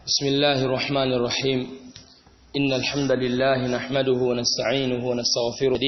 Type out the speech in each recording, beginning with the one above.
بسم الله الرحمن الرحيم إن الحمد لله نحمده ونستعينه ونستغفره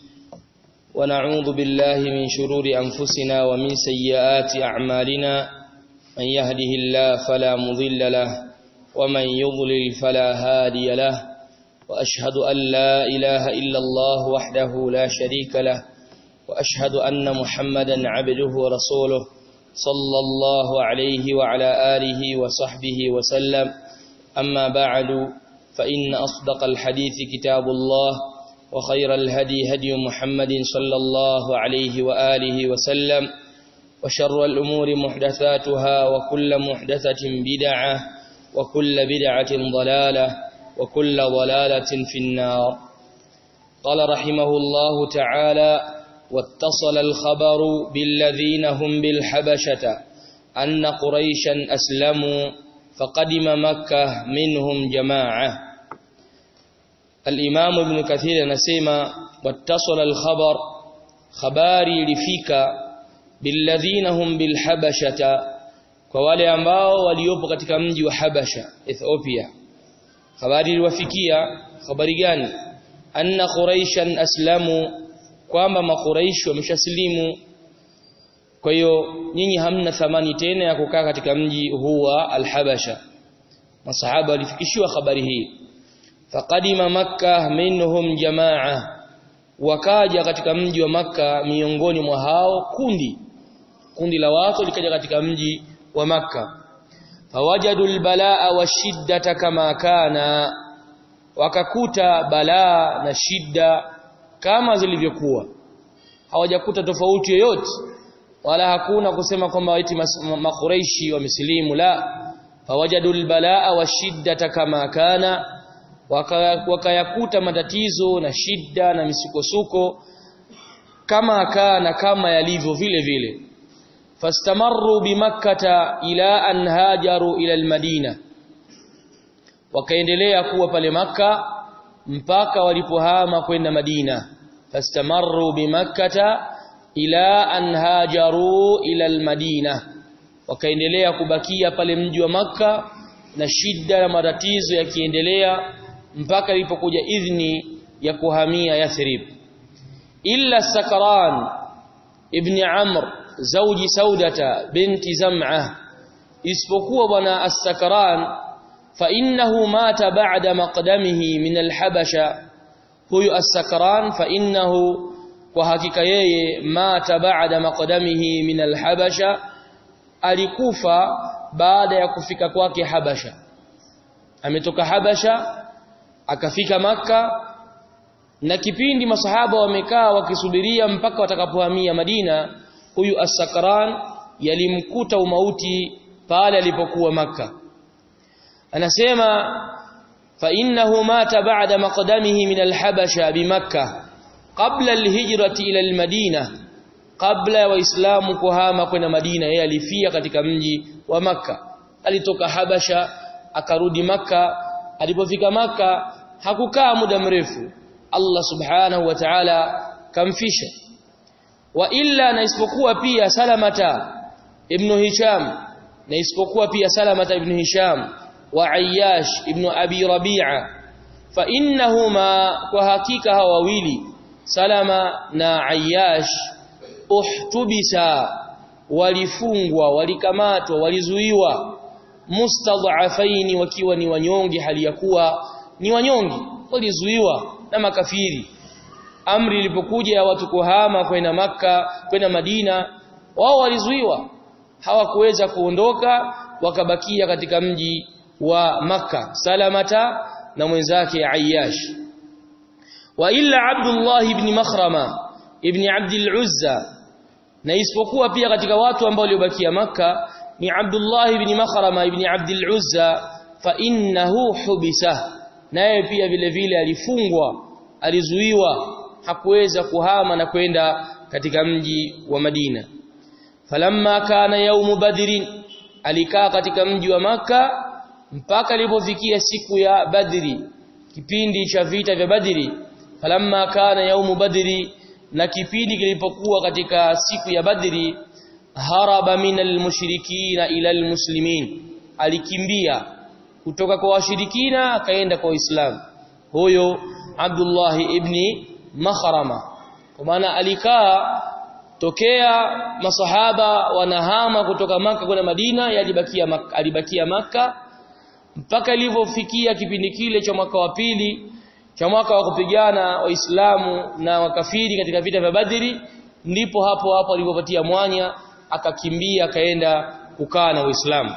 ونعوذ بالله من شرور أنفسنا ومن سيئات أعمالنا من يهده الله فلا مضل له ومن يضلل فلا هادي له وأشهد أن لا إله إلا الله وحده لا شريك له وأشهد أن محمدا عبده ورسوله صلى الله عليه وعلى آله وصحبه وسلم أما بعد فإن أصدق الحديث كتاب الله وخير الهدي هدي محمد صلى الله عليه وآله وسلم وشر الأمور محدثاتها وكل محدثة بدعة وكل بدعة ضلالة وكل ضلالة في النار قال رحمه الله تعالى واتصل الخبر بالذين هم بالحبشة أن قريشا أسلموا فقدم مكة منهم جماعة الإمام ابن كثير نسيما واتصل الخبر خباري لفيك بالذين هم بالحبشة kwa wale ambao waliopo katika mji wa Habasha Ethiopia habari iliwafikia habari gani anna quraishan aslamu kwamba makuraishi wameshasilimu kwa hiyo nyinyi hamna thamani tena ya kukaa katika mji huu wa al-Habasha masahaba walifikishiwa habari hii faqadima makkah minhum jamaa wakaja katika mji wa maka miongoni mwa hao kundi kundi la watu likaja katika mji wa maka fawajadu albalaa washiddata kama kana wakakuta balaa na shida kama zilivyokuwa hawajakuta tofauti yoyote wala hakuna kusema kwamba eti makureishi wamesilimu la fawajadu albalaa washiddata kama kana wakayakuta matatizo na shida na misukosuko kama kana kama yalivyo vile vile fastamarru bimakkata ila an hajaru ila almadina wakaendelea kuwa pale maka mpaka walipohama kwenda Madina fastamarru bimakkata ila an hajaru ila almadina wakaendelea kubakia pale mji wa maka na shida na matatizo yakiendelea mpaka ilipokuja idhni ya kuhamia Yathrib illa Sakran ibn Amr zawji Saudata binti Zam'ah isipokuwa bwana As-Sakran fa innahu mata ba'da maqdamihi min al-Habasha huyu As-Sakran fa innahu kwa hakika yeye mata ba'da maqdamihi min al-Habasha alikufa baada ya kufika kwake Habasha ametoka Habasha akafika maka na kipindi masahaba wamekaa wakisubiria mpaka watakapohamia Madina huyu as-sakran yalimkuta umauti pale alipokuwa maka anasema fa innahu mata ba'da maqdamihi min al-habasha bimakkah qabla al-hijrati ila al-madina kabla ya waislamu kuhama kwenda Madina yeye alifia katika mji wa maka alitoka Habasha akarudi maka alipofika maka hakukaa muda mrefu Allah subhanahu wa ta'ala kamfisha wa illa na isipokuwa pia salamata ibn hisham na isipokuwa pia salamata ibn hisham wa ayyash ibn abi rabi'a fa innahuma kwa hakika hawa wawili salama na ayyash uhtubisa walifungwa walikamatwa walizuiwa mustadhafaini wakiwa ni wanyonge hali ya kuwa ni wanyonge walizuiwa na makafiri amri ilipokuja ya watu kuhama kwenda maka kwenda Madina wao walizuiwa hawakuweza kuondoka wakabakia katika mji wa maka salamata na mwenzake Ayyash wa illa Abdullah ibn Makhrama ibn Abd al-Uzza na isipokuwa pia katika watu ambao waliobakia maka ni Abdullah ibn Makhrama ibn Abd al-Uzza fa innahu hubisa naye pia vile vile alifungwa alizuiwa hakuweza kuhama na kwenda katika mji wa Madina falamma kana yaumu badrin alikaa katika mji wa maka mpaka ilipofikia siku ya badri kipindi cha vita vya badri falamma kana yaumu badri na kipindi kilipokuwa katika siku ya badri haraba minal mushrikina ila almuslimin alikimbia kutoka kwa washirikina akaenda kwa Uislamu huyo Abdullah ibn Makhrama kwa maana alikaa tokea masahaba wanahama kutoka maka kwenda Madina yalibakia maka, alibakia maka mpaka ilivyofikia kipindi kile cha mwaka wa pili cha mwaka wa kupigana waislamu na wakafiri katika vita vya Badri ndipo hapo hapo alipopatia mwanya akakimbia akaenda kukaa na Uislamu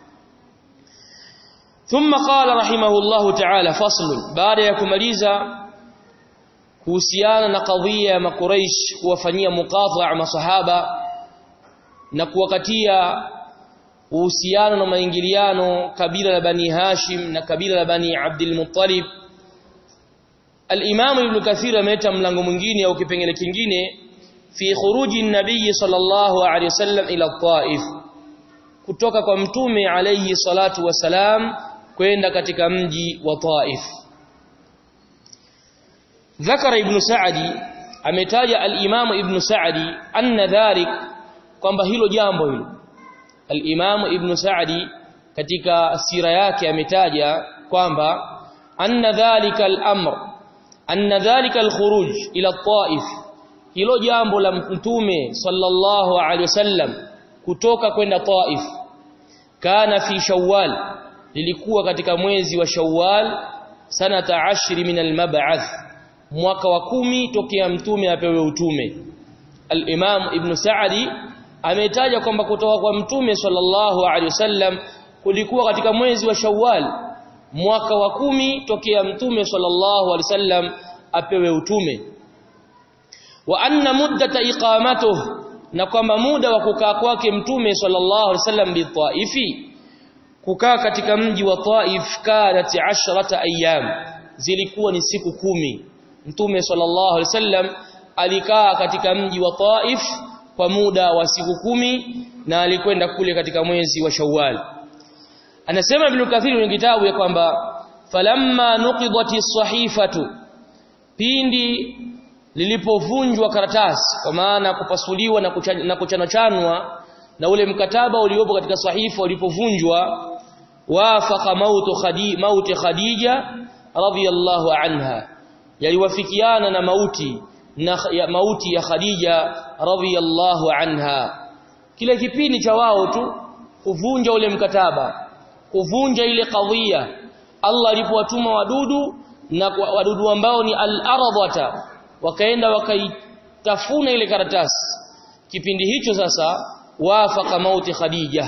ثم قال رحمه الله تعالى فصل بعد ya kumaliza kuhusiana na kadhia ya makuraish kuwafanyia muqataa masahaba na kuwakatia uhusiano na maingiliano kabila la bani Hashim na kabila la bani Abdul Muttalib Al-Imam Ibn Kathir ameleta mlango mwingine au kipengele kingine fi khuruji nabii sallallahu alaihi wasallam ila Taif kutoka kwa mtume alayhi salatu wasalam kwenda katika mji wa Taif ذكر ابن سعدي ametaja al-Imam Ibn Sa'di anna dhalik kwamba hilo jambo hilo al-Imam Ibn Sa'di katika sira yake ametaja kwamba anna dhalika al-amr anna dhalika al-khuruj ila at-Taif hilo jambo la mtume sallallahu alaihi wasallam kutoka kwenda Taif kana fi Shawwal lilikuwa katika mwezi wa Shawwal sanata 10 min al-mab'ath mwaka wa kumi tokea mtume apewe utume al-Imam Ibn Sa'di ametaja kwamba kutoka kwa mtume sallallahu alaihi wasallam kulikuwa katika mwezi wa Shawwal mwaka wa kumi tokea mtume sallallahu alaihi wasallam apewe utume wa anna muddata iqamatuh na kwamba muda wa kukaa kwake mtume sallallahu alaihi wasallam bi Taifi kukaa katika mji wa Taif kanat 10 ayyam zilikuwa ni siku kumi Mtume sallallahu alaihi wasallam alikaa katika mji wa Taif kwa muda wa siku kumi na alikwenda kule katika mwezi wa Shawwal. Anasema Ibn Kathir kwenye kitabu ya kwamba falamma nuqidati sahifatu pindi lilipovunjwa karatasi kwa maana kupasuliwa na kuchan, na kuchanachanwa na ule mkataba uliopo katika sahifa ulipovunjwa wafaqa mautu khadi mauti khadija radhiyallahu anha yaliwafikiana na mauti na ya mauti ya Khadija radhiyallahu anha kile kipindi cha wao tu kuvunja ule mkataba kuvunja ile kadhia Allah alipowatuma wadudu na wadudu ambao ni al-ardhata wakaenda wakaitafuna ile karatasi kipindi hicho sasa wafaka mauti Khadija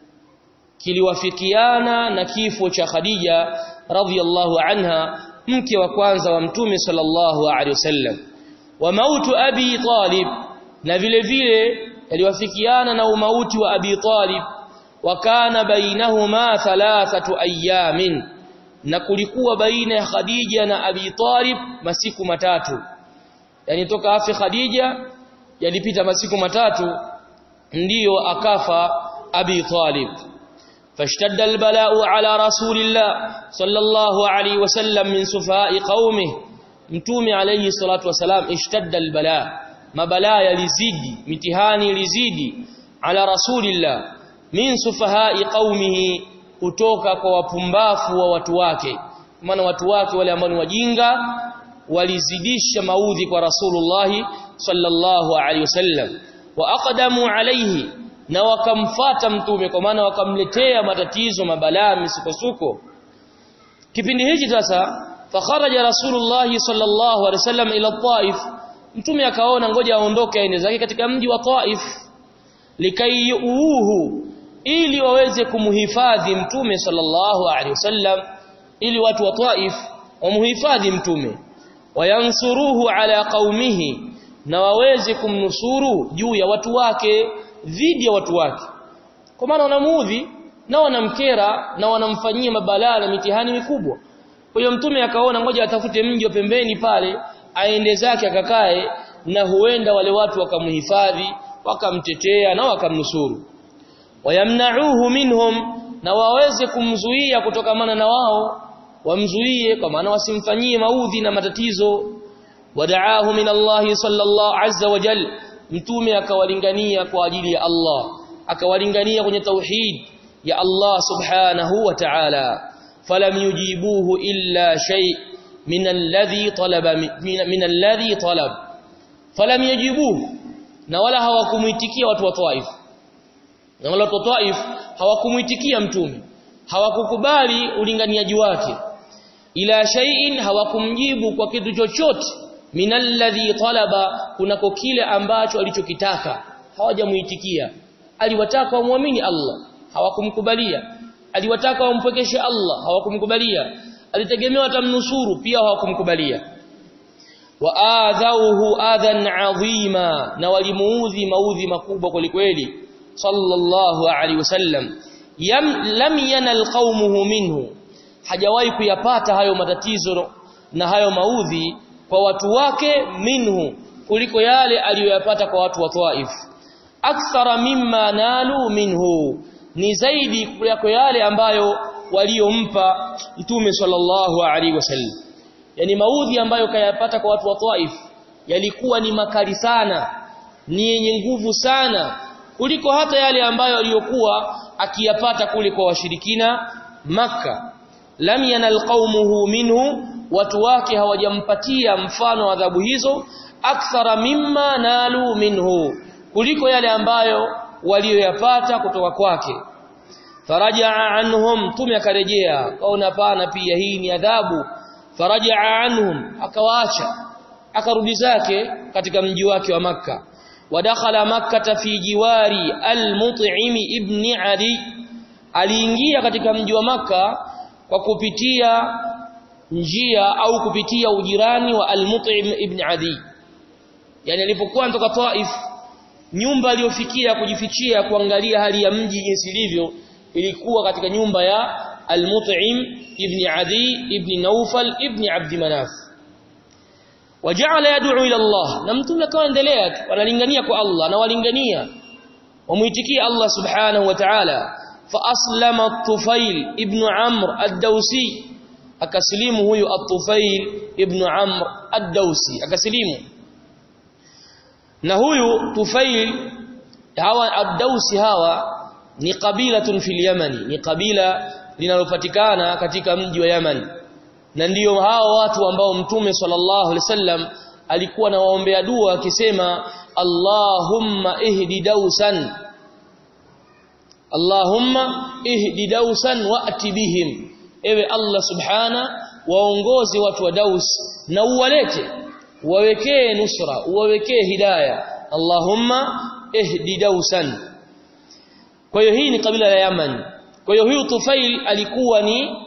kiliwafikiana na kifo cha Khadija radhiyallahu anha mke wa kwanza wa mtume sallallahu alaihi wasallam wa mautu abi talib na vile vile yaliwafikiana na umauti wa abi talib wa kana bainahuma thalathatu ayamin na kulikuwa baina ya khadija na abi talib masiku matatu yani toka afi khadija yalipita masiku matatu ndiyo akafa abi talib فاشتد البلاء على رسول الله صلى الله عليه وسلم من سفهاء قومه mtume alayhi salatu wasalam ishtadda albala mabalaa yalizidi mitihani ilizidi ala rasulillah min sufahai qaumihi kutoka kwa wapumbafu wa watu wake maana watu wake wale ambao ni wajinga walizidisha maudhi kwa rasulullah sallallahu alayhi wasallam wa aqdamu alayhi na wakamfata mtume kwa maana wakamletea matatizo mabalaa misukosuko kipindi hichi sasa fakharaja rasulullah sallallahu alaihi wasallam ila taif mtume akaona ngoja aondoke aende zake katika mji wa taif likayuhu ili waweze kumhifadhi mtume sallallahu alaihi wasallam ili watu wa taif wamhifadhi mtume wayansuruhu ala qaumihi na waweze kumnusuru juu ya watu wake dhidi ya watu wake kwa maana wanamuudhi na wanamkera na wanamfanyia mabalaa na mitihani mikubwa kwa hiyo mtume akaona ngoja atafute mji wa pembeni pale aende zake akakae na huenda wale watu wakamhifadhi wakamtetea na wakamnusuru wayamna'uhu minhum na waweze kumzuia kutokamana na wao wamzuie kwa maana wasimfanyie maudhi na matatizo wadaahu min Allah sallallahu azza wa jalla mtume akawalingania kwa ajili ya Allah akawalingania kwenye tauhid ya Allah subhanahu wa ta'ala falam yujibuhu illa shay min alladhi talaba min alladhi talab falam yujibuhu na wala hawakumuitikia watu wa Taif na wala watu wa Taif hawakumuitikia mtume hawakukubali ulinganiaji wake ila shay'in hawakumjibu kwa kitu chochote minalladhi talaba kunako kile ambacho alichokitaka hawajamuitikia aliwataka wamwamini Allah hawakumkubalia aliwataka wampwekeshe Allah hawakumkubalia alitegemea watamnusuru pia hawakumkubalia wa adhauhu adhan adhima na walimuudhi maudhi makubwa kwelikweli sallallahu alaihi wasallam yam lam yanal qaumuhu minhu hajawahi kuyapata hayo matatizo na hayo maudhi kwa watu wake minhu kuliko yale aliyoyapata kwa watu wa Taif akthara mimma nalu minhu ni zaidi kuliko yale ambayo waliompa mtume sallallahu alaihi wasallam yani maudhi ambayo kayapata kwa watu wa Taif yalikuwa ni makali sana ni yenye nguvu sana kuliko hata yale ambayo aliyokuwa akiyapata kule kwa washirikina maka lam yanal qaumuhu minhu watu wake hawajampatia mfano adhabu hizo akthara mimma nalu minhu kuliko yale ambayo walioyapata kutoka kwake farajaa anhum tume akarejea kaona pana pia hii ni adhabu farajaa anhum akawaacha akarudi zake katika mji wake wa makka wadakhala makkata fi jiwari al-mut'im ibn adi aliingia katika mji wa makka kwa kupitia njia au kupitia ujirani wa al-mut'im ibn adi yani alipokuwa anatoka Taif nyumba aliyofikia kujifichia kuangalia hali ya mji jinsi ilivyo ilikuwa katika nyumba ya al-mut'im ibn adi ibn naufal ibn abd manaf waja'ala yad'u ila Allah na mtume akaendelea analingania kwa Allah na walingania wamuitikia Allah subhanahu wa ta'ala fa aslama at-tufail ibn amr ad-dawsi akasilimu huyu at-tufail ibn amr ad-dawsi akasilimu na huyu tufail hawa ad-dawsi hawa ni kabilatun fil yamani ni kabila linalopatikana katika mji wa Yaman na ndiyo hao watu ambao mtume sallallahu alaihi wasallam alikuwa anawaombea dua akisema Allahumma ihdi dausan Allahumma ihdi dausan wa'ti bihim ewe Allah subhana waongoze watu wa Daus na uwalete uwawekee nusra uwawekee hidayah Allahumma ihdi dausan kwa hiyo hii ni kabila la Yaman kwa hiyo huyu Tufail alikuwa ni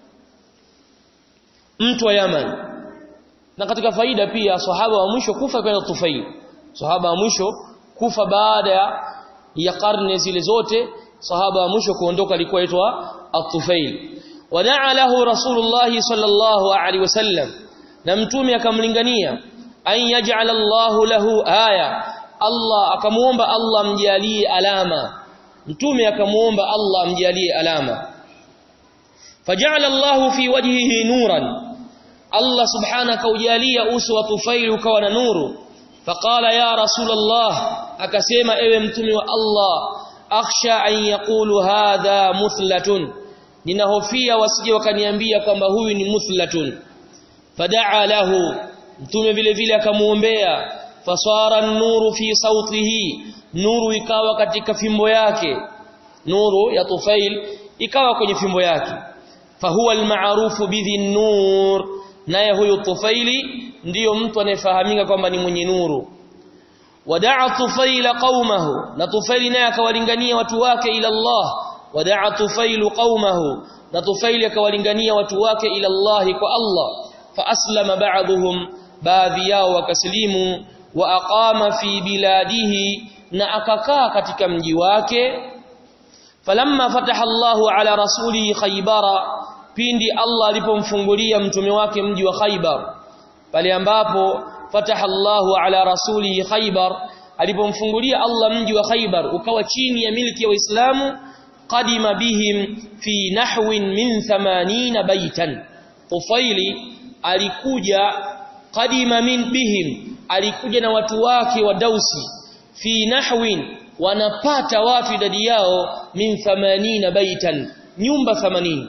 mtu wa Yaman na katika faida pia sahaba wa mwisho kufa kwa Tufail sahaba wa mwisho kufa baada ya karne zile zote sahaba wa mwisho kuondoka alikuwa aitwa At-Tufail wadaa lahu Rasulullah sallallahu alaihi wasallam na mtume akamlingania an yaj'al Allahu lahu aya Allah akamuomba Allah mjalie alama mtume akamuomba Allah amjalie alama faja'ala Allahu fi wajhihi nuran Allah subhanahu kaujalia uso wa Tufail ukawa na nuru faqala ya rasulullah akasema ewe mtume wa Allah akhsha an yaqulu hadha muthlatun ninahofia wasije wakaniambia kwamba huyu ni muthlatun fadaa lahu mtume vile vile akamuombea fasara nuru fi sautihi nuru ikawa katika fimbo yake nuru ya Tufail ikawa kwenye fimbo yake fahuwa almaarufu bidhi nur naye huyo Tufaili ndiyo mtu anayefahamika kwamba ni mwenye nuru wadaa Tufaila qaumahu na Tufaili naye akawalingania watu wake ila Allah wadaa Tufailu qaumahu na Tufaili akawalingania watu wake ila Allah kwa Allah fa aslama ba'dhum baadhi yao wakaslimu wa aqama fi biladihi na akakaa katika mji wake falamma fataha Allahu ala rasulihi Khaybara pindi Allah alipomfungulia mtume wake mji wa Khaybar pale ambapo fataha Allahu ala rasulihi Khaybar alipomfungulia Allah mji wa Khaybar ukawa chini ya milki ya Waislamu qadima bihim fi nahwin min 80 baitan Tufaili alikuja qadima min bihim alikuja na watu wake wa Dausi fi nahwin wanapata watu idadi yao min 80 baitan nyumba 80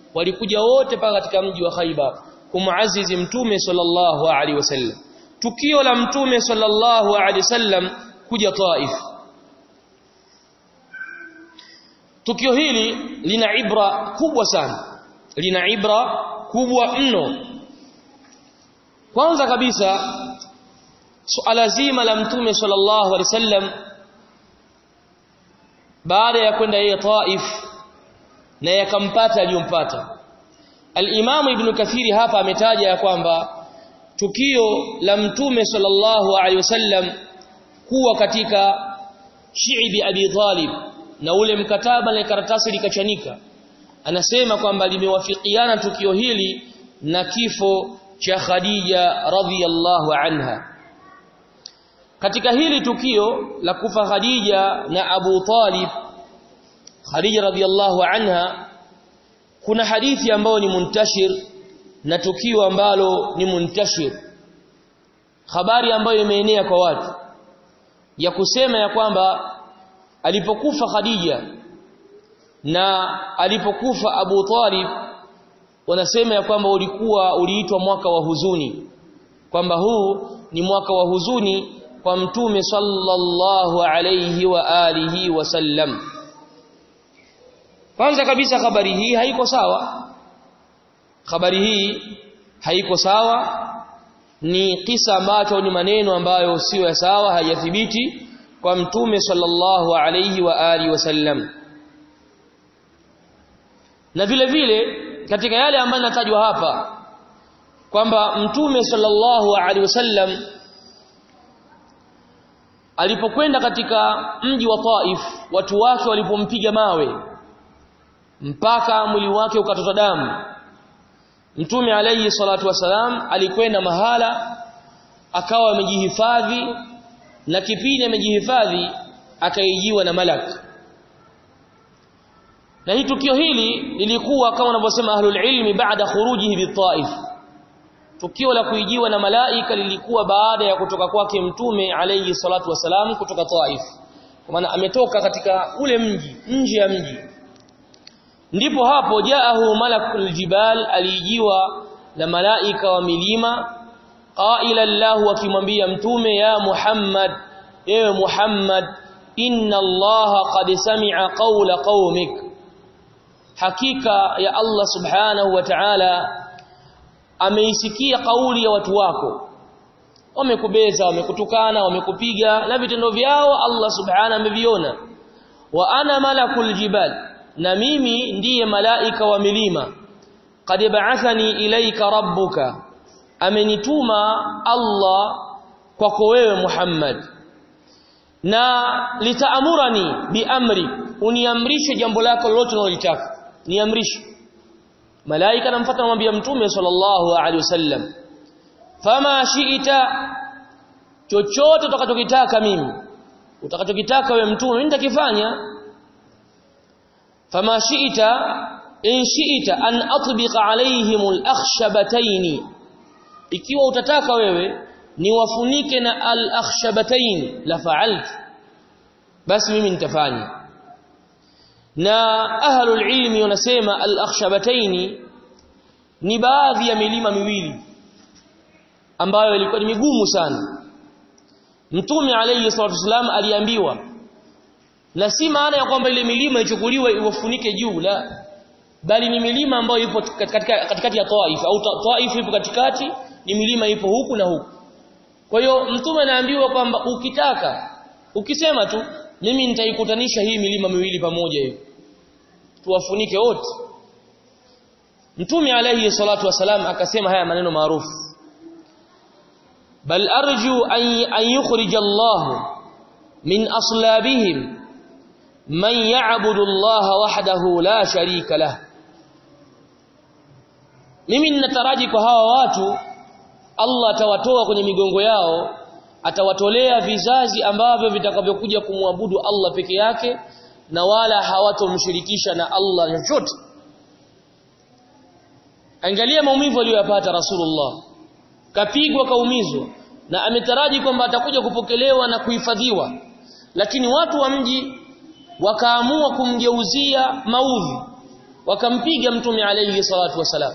walikuja wote paka katika mji wa Khaibar kumuazizi mtume sallallahu alaihi wasallam tukio la mtume sallallahu alaihi wasallam kuja Taif tukio hili lina ibra kubwa sana lina ibra kubwa mno kwanza kabisa suala zima la mtume sallallahu alaihi wasallam baada ya kwenda yeye Taif na yakampata aliyompata Al-Imam Ibn Kathiri hapa ametaja ya kwamba tukio la mtume sallallahu alaihi wasallam kuwa katika shiibi Abi Talib na ule mkataba na karatasi likachanika anasema kwamba limewafikiana tukio hili na kifo cha Khadija radhiyallahu anha katika hili tukio la kufa Khadija na Abu Talib Khadija radhiyallahu anha kuna hadithi ambayo ni muntashir na tukio ambalo ni muntashir habari ambayo imeenea kwa watu ya kusema ya kwamba alipokufa Khadija na alipokufa Abu Talib wanasema ya kwamba ulikuwa uliitwa mwaka wa huzuni kwamba huu ni mwaka wa huzuni kwa mtume sallallahu alayhi wa alihi wasallam kwanza kabisa habari hii haiko sawa habari hii haiko sawa ni kisa ambacho ni maneno ambayo sio ya sawa hayathibiti kwa mtume sallallahu alayhi wa alihi wasallam na vile vile katika yale ambayo natajwa hapa kwamba mtume sallallahu alaihi wasallam alipokwenda katika mji wa Taif watu wake walipompiga mawe mpaka mwili wake ukatota damu mtume alayhi salatu wasalam alikwenda mahala akawa amejihifadhi na kipindi amejihifadhi akaijiwa na malak na hii tukio hili lilikuwa kama wanavyosema ahlul ilmi baada khurujihi bitaif tukio la kuijiwa na malaika lilikuwa baada ya kutoka kwake mtume alayhi salatu wasalam kutoka Taif kwa maana ametoka katika ule mji nje ya mji ndipo hapo jaahu malakul jibal alijiwa na malaika wa milima qaila lahu akimwambia mtume ya Muhammad ewe Muhammad inna Allah qad sami'a qawla qaumik hakika ya Allah subhanahu wa ta'ala ameisikia kauli ya watu wako wamekubeza wamekutukana wamekupiga na vitendo vyao Allah subhanahu ameviona wa ana malakul jibal na mimi ndiye malaika wa milima qad ba'athani ilayka rabbuka amenituma Allah kwako wewe Muhammad na litaamurani biamri uniamrishe jambo lako lolote unalotaka niamrishe malaika anamfuata anamwambia mtume sallallahu alaihi wasallam fama shiita chochote utakachokitaka mimi utakachokitaka wewe mtume mimi nitakifanya fama shiita in shiita an atbiqa alaihim al-akhshabatayn ikiwa utataka wewe niwafunike na al-akhshabatayn la fa'altu basi mimi nitafanya na ahlul ilmi wanasema al-akhshabataini ni baadhi ya milima miwili ambayo ilikuwa ni migumu sana mtume alayhi salatu wasallam aliambiwa na si maana ya kwamba ile milima ichukuliwe iwafunike juu la bali ni milima ambayo ipo katika katikati ya Taif au Taif ipo katikati ni milima ipo huku na huku kwa hiyo mtume anaambiwa kwamba ukitaka ukisema tu mimi nitaikutanisha hii milima miwili pamoja hiyo tuwafunike wote mtume alayhi salatu wasalam akasema haya maneno maarufu bal arju an yukhrij Allah min aslabihim man ya'budu Allah wahdahu la sharika lah mimi ninataraji kwa hawa watu Allah atawatoa kwenye migongo yao atawatolea vizazi ambavyo vitakavyokuja kumwabudu Allah peke yake na wala hawatomshirikisha na Allah chochote angalia maumivu aliyopata Rasulullah kapigwa kaumizwa na ametaraji kwamba atakuja kupokelewa na kuhifadhiwa lakini watu wa mji wakaamua kumgeuzia maudhi wakampiga mtume alayhi salatu wasalam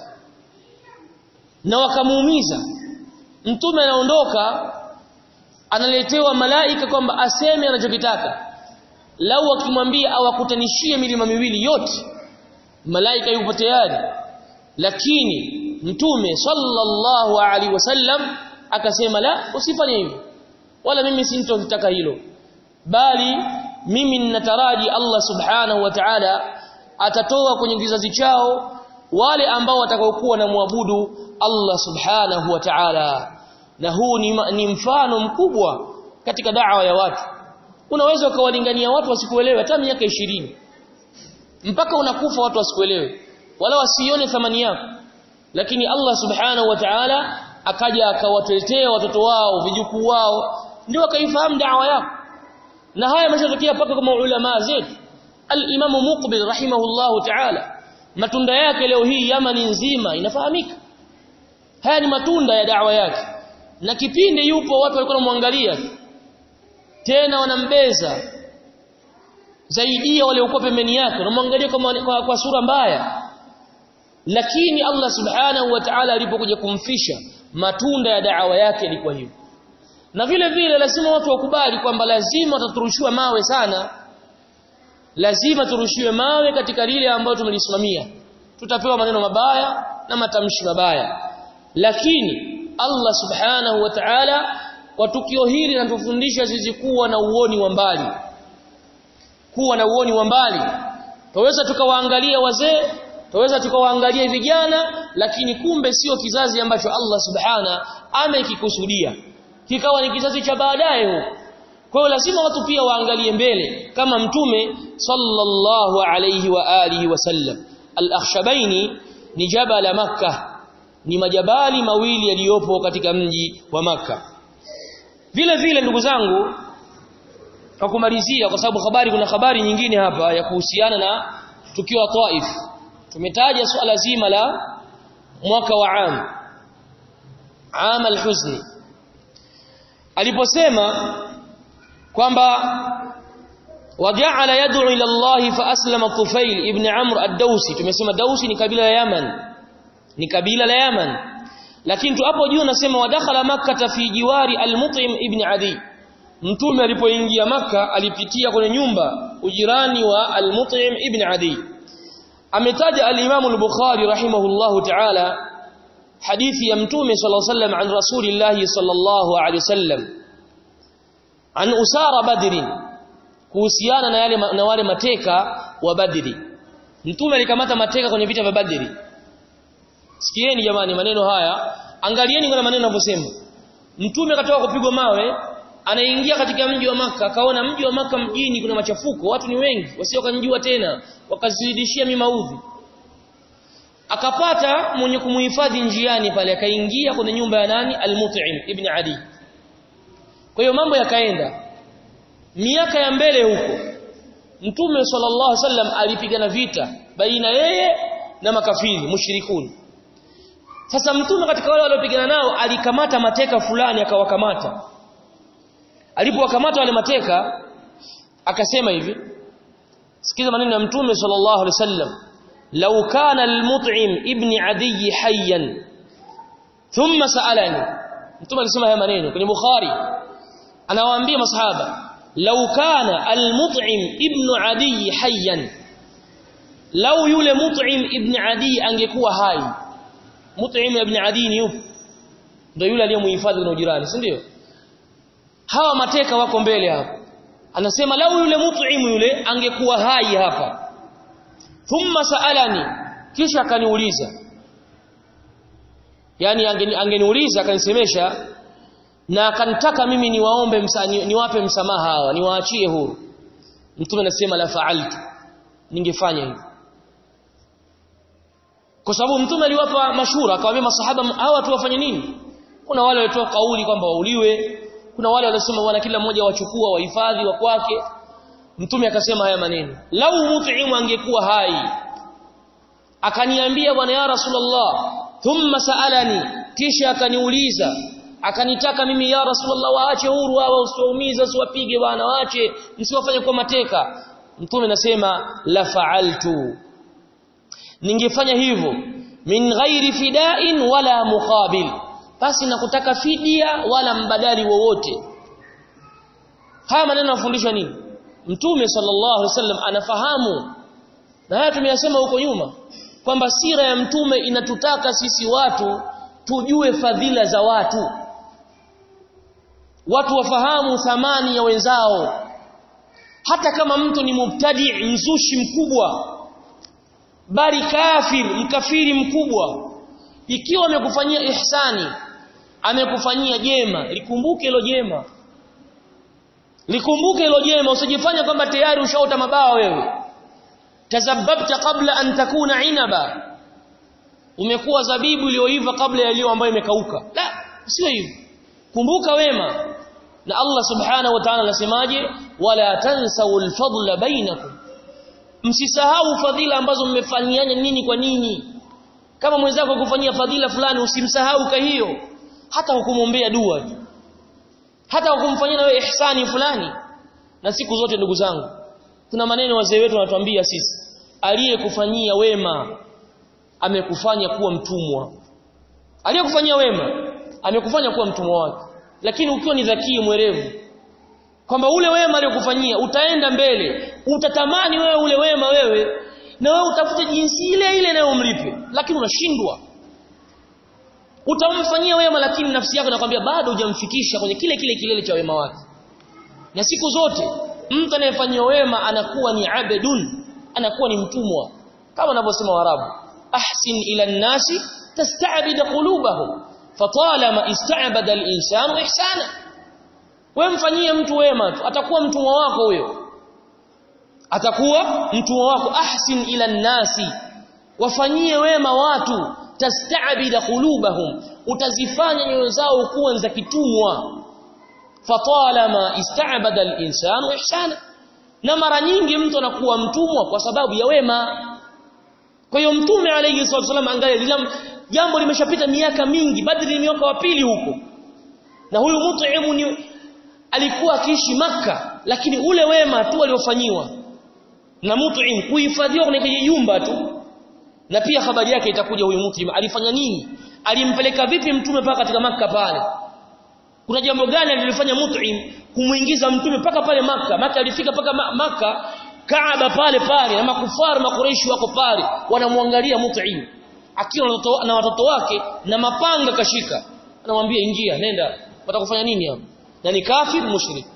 na wakamuumiza mtume anaondoka analetewa malaika kwamba aseme anachokitaka lau akimwambia awakutanishie milima miwili yote malaika yupo tayari lakini mtume sallallahu alaihi wasallam akasema la usifanye hivyo wala mimi sintotaka hilo bali mimi ninataraji Allah subhanahu wa ta'ala atatoa kwenye kizazi chao wale ambao watakaokuwa na muabudu Allah subhanahu wa ta'ala na huu ni, ni mfano mkubwa katika da'wa ya watu unaweza ukawalingania watu wasikuelewe hata miaka ishirini mpaka unakufa watu wasikuelewe wala wasione thamani yako lakini Allah subhanahu wa ta'ala akaja akawateletea watoto wao vijukuu wao ndio wakaifahamu da'wa yako na haya yameshatokea paka kwa ulama zetu al-Imam Muqbil rahimahullahu ta'ala matunda yake leo hii Yamani nzima inafahamika haya ni matunda ya da'wa yake na kipindi yupo watu walikuwa wanamwangalia tena wanambeza zaidi ya waliokuwa pembeni yake wanamwangalia kwa, kwa, kwa sura mbaya lakini Allah subhanahu wa ta'ala alipokuja kumfisha matunda ya da'wa yake ilikuwa hivyo na vile vile lazima watu wakubali kwamba lazima tutaturushiwa mawe sana lazima turushiwe mawe katika lile ambalo tumelisimamia tutapewa maneno mabaya na matamshi mabaya lakini Allah subhanahu wa ta'ala kwa tukio hili linatufundisha sisi kuwa na uoni wa mbali kuwa na uoni wa mbali tuweza tukawaangalia wazee tuweza tukawaangalia vijana lakini kumbe sio kizazi ambacho Allah subhana amekikusudia kikawa ni kizazi cha baadaye huko kwa hiyo lazima watu pia waangalie mbele kama mtume sallallahu alayhi wa alihi wasallam al-akhshabaini ni jabala makkah ni majabali mawili yaliyopo katika mji wa maka vile vile ndugu zangu kwa kumalizia kwa sababu habari kuna habari nyingine hapa ya kuhusiana na tukio la Taif tumetaja suala zima la mwaka wa am am al-huzni aliposema kwamba waja'ala yad'u ila Allah fa aslama Tufail ibn Amr ad-Dawsi tumesema Dawsi ni kabila la Yaman ni kabila la Yaman lakini tu hapo juu nasema wadakhala makkah fi jiwari al-Mut'im ibn Adi mtume alipoingia maka alipitia kwenye nyumba ujirani wa al-Mut'im ibn Adi ametaja al-Imam al-Bukhari rahimahullahu ta'ala hadithi ya mtume sallallahu alayhi wasallam an rasulillah sallallahu alayhi wasallam an usara badrin kuhusiana na yale na wale mateka wa badri mtume alikamata mateka kwenye vita vya badri sikieni jamani maneno haya angalieni kuna maneno yanavyosema mtume katoka kupigwa mawe anaingia katika mji wa maka akaona mji wa maka mjini kuna machafuko watu ni wengi wasio kanjua tena wakazidishia mimaudhi akapata mwenye kumuhifadhi njiani pale akaingia kwenye nyumba ya nani al-Mut'im ibn Adi kwa hiyo mambo yakaenda miaka ya mbele huko mtume sallallahu alaihi wasallam alipigana vita baina yeye na makafiri mushrikuni sasa mtume katika wale waliopigana nao alikamata mateka fulani akawakamata alipowakamata wale mateka akasema hivi sikiza maneno ya mtume sallallahu alaihi wasallam law kana al-mut'im ibn adi hayyan thumma sa'alani mtume alisema haya maneno kwenye bukhari anawaambia masahaba law kana al-mut'im ibn adi hayyan law yule mut'im ibn adi angekuwa hai mut'im ibn adi ni yupi ndio yule aliyemhifadhi na ujirani si ndio hawa mateka wako mbele hapa anasema lau yule mut'im yule angekuwa hai hapa thumma saalani kisha akaniuliza yani angeniuliza akanisemesha na akanitaka mimi niwaombe msa, ni, niwape msamaha hawa niwaachie huru mtume anasema la fa'altu ningefanya hivyo kwa sababu mtume aliwapa mashura akawaambia masahaba hawa tu wafanye nini kuna wale walitoa kauli kwamba wauliwe kuna wale waliosema bwana kila mmoja wachukua wahifadhi wa kwake mtume akasema haya maneno lau mut'imu angekuwa hai akaniambia bwana ya rasulullah thumma saalani kisha akaniuliza akanitaka mimi ya rasulullah waache huru hawa usiwaumize usiwapige bwana waache msiwafanye kwa mateka mtume nasema la fa'altu ningefanya hivyo min ghairi fida'in wala muqabil basi na kutaka fidia wala mbadali wowote haya maneno yanafundishwa nini mtume sallallahu alaihi wasallam anafahamu na haya tumeyasema huko nyuma kwamba sira ya mtume inatutaka sisi watu tujue fadhila za watu watu wafahamu thamani ya wenzao hata kama mtu ni mubtadi mzushi mkubwa bali kafir mkafiri mkubwa ikiwa amekufanyia ihsani amekufanyia jema likumbuke hilo jema likumbuke hilo jema usijifanye kwamba tayari ushaota mabawa wewe tazabbabta qabla an takuna inaba umekuwa zabibu iliyoiva kabla ya iliyo ambayo imekauka la sio hivyo kumbuka wema na Allah subhanahu wa ta'ala anasemaje wala tansau alfadla bainakum msisahau fadhila ambazo mmefanyiana nini kwa nini kama mwenzako kufanyia fadhila fulani usimsahau ka hiyo hata hukumwombea dua tu hata hukumfanyia wewe ihsani fulani na siku zote ndugu zangu kuna maneno wazee wetu wanatuambia sisi aliyekufanyia wema amekufanya kuwa mtumwa aliyekufanyia wema amekufanya kuwa mtumwa wake lakini ukiwa ni dhakii mwerevu kwamba ule wema aliyokufanyia utaenda mbele utatamani wewe ule wema wewe na wewe utafute jinsi ile ile inayomlipe lakini unashindwa utamfanyia wema lakini nafsi yako inakwambia bado hujamfikisha kwenye kile kile kilele cha wema wake na siku zote mtu anayefanyia wema anakuwa ni abedun anakuwa ni mtumwa kama wanavyosema warabu ahsin ila nnasi tasta'bid qulubahum fatalama ista'bada al-insanu ihsana wewe mfanyie mtu wema tu atakuwa mtumwa wako huyo atakuwa mtumwa wako ahsin ila nnasi wafanyie wema watu tasta'bida qulubahum utazifanya nyoyo zao kuwa za kitumwa fatalama ista'bada al-insanu ihsana na mara nyingi mtu anakuwa mtumwa kwa sababu ya wema kwa hiyo mtume alayhi wasallam angalia jambo limeshapita miaka mingi badri ni mwaka wa pili huko na huyu mut'imu ni alikuwa akiishi maka lakini ule wema tu aliofanyiwa na mut'im kuhifadhiwa kwenye kijumba tu na pia habari yake itakuja huyu mut'im alifanya nini alimpeleka vipi mtume paka katika maka pale kuna jambo gani alilofanya mut'im kumuingiza mtume paka pale maka maka alifika paka maka Kaaba pale pale na makufari makureishi wako pale wanamwangalia mut'im akiwa na watoto wake na mapanga kashika anamwambia ingia nenda watakufanya nini hapo na ni kafir mushrik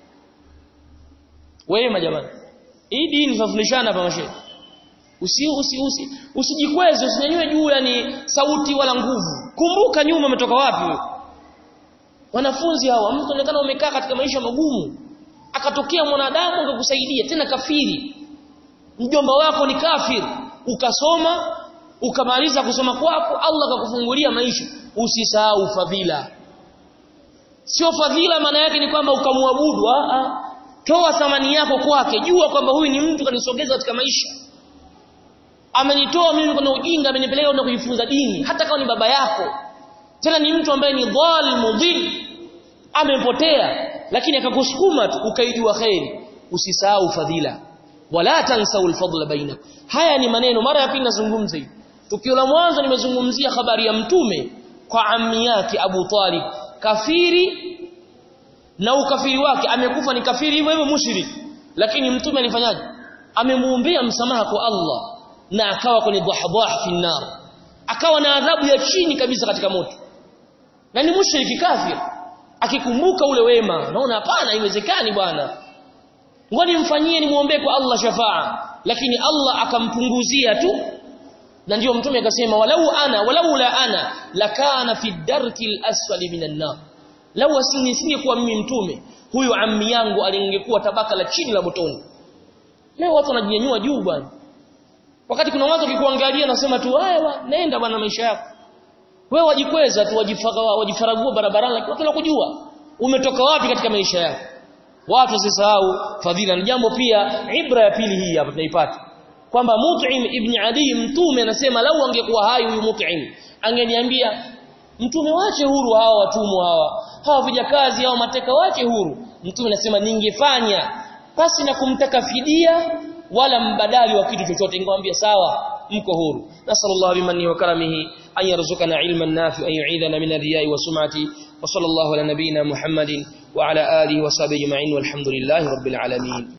wema jamani hii dini tunafundishana hapa mashehe usi usi usi usijikweze usinyanyue juu yani sauti wala nguvu kumbuka nyuma umetoka wapi wewe wanafunzi hawa mtu anaonekana umekaa katika maisha magumu akatokea mwanadamu akakusaidia tena kafiri mjomba wako ni kafir ukasoma ukamaliza kusoma kwako Allah akakufungulia maisha usisahau fadhila sio fadhila maana yake ni kwamba ukamwabudu a toa thamani yako kwake jua kwamba huyu ni mtu kanisogeza katika maisha amenitoa mimi kuna ujinga amenipeleka na kujifunza dini hata kama ni baba yako tena ni mtu ambaye ni dhal mudhil amepotea lakini akakusukuma tu ukaijua khairi usisahau fadhila wala tansau alfadla bainakum haya ni maneno mara ya pili nazungumza hivi tukio la mwanzo nimezungumzia habari ya mtume kwa ammi yake Abu Talib kafiri na ukafiri wake amekufa ni kafiri hivyo hivyo mushriki lakini mtume alifanyaje amemuombea msamaha kwa Allah na akawa kwenye dhahdhah fi nar akawa na adhabu ya chini kabisa katika moto na ni mushriki kafir akikumbuka ule wema naona hapana haiwezekani bwana ngoni mfanyie ni muombe kwa Allah shafaa lakini Allah akampunguzia tu na ndio mtume akasema walau ana walau la ana lakana fi darki al-asfali minan nar lau asini singekuwa mimi mtume huyu ammi yangu alingekuwa tabaka la chini la motoni leo watu wanajinyanyua juu bwana wakati kuna watu wakikuangalia nasema tu haya nenda bwana maisha yako wewe wajikweza tu wajifaga wajifaragua barabarani lakini watu wanakujua umetoka wapi katika maisha yako watu wasisahau fadhila na jambo pia ibra ya pili hii hapa tunaipata kwamba Mut'im ibn Adi mtume anasema lau angekuwa hai huyu Mut'im angeniambia mtume wache huru hawa watumwa hawa hawa vijakazi hawa mateka wache huru mtume anasema ningefanya basi na kumtaka fidia wala mbadali wa kitu chochote ningemwambia sawa mko huru nasallallahu bimanni wa karamihi an yarzuqana ilman nafi'an yu'idana min ar-riya'i wa sum'ati wa sallallahu ala nabiyyina muhammadin wa ala alihi wa sahbihi ajma'in walhamdulillahi rabbil alamin